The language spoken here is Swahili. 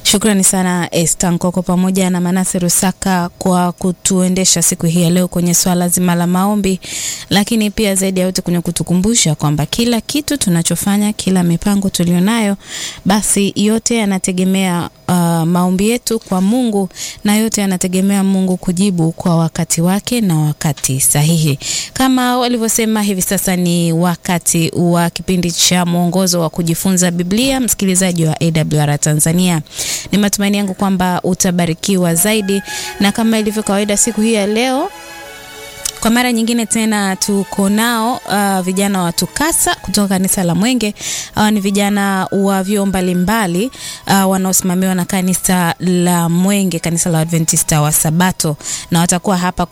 Shukrani sana Esther Nkoko pamoja na Manase Rusaka kwa kutuendesha siku hii ya leo kwenye swala zima la maombi, lakini pia zaidi ya yote kwenye kutukumbusha kwamba kila kitu tunachofanya, kila mipango tulionayo, basi yote yanategemea uh, maombi yetu kwa Mungu na yote yanategemea Mungu kujibu kwa wakati wake na wakati sahihi. Kama walivyosema, hivi sasa ni wakati wa kipindi cha mwongozo wa kujifunza Biblia. Msikilizaji wa AWR Tanzania, ni matumaini yangu kwamba utabarikiwa zaidi, na kama ilivyo kawaida siku hii ya leo kwa mara nyingine tena tuko nao uh, vijana wa TUCASA kutoka kanisa la Mwenge. Hawa ni vijana wa vyuo mbalimbali uh, wanaosimamiwa na kanisa la Mwenge, kanisa la Adventista wa Sabato, na watakuwa hapa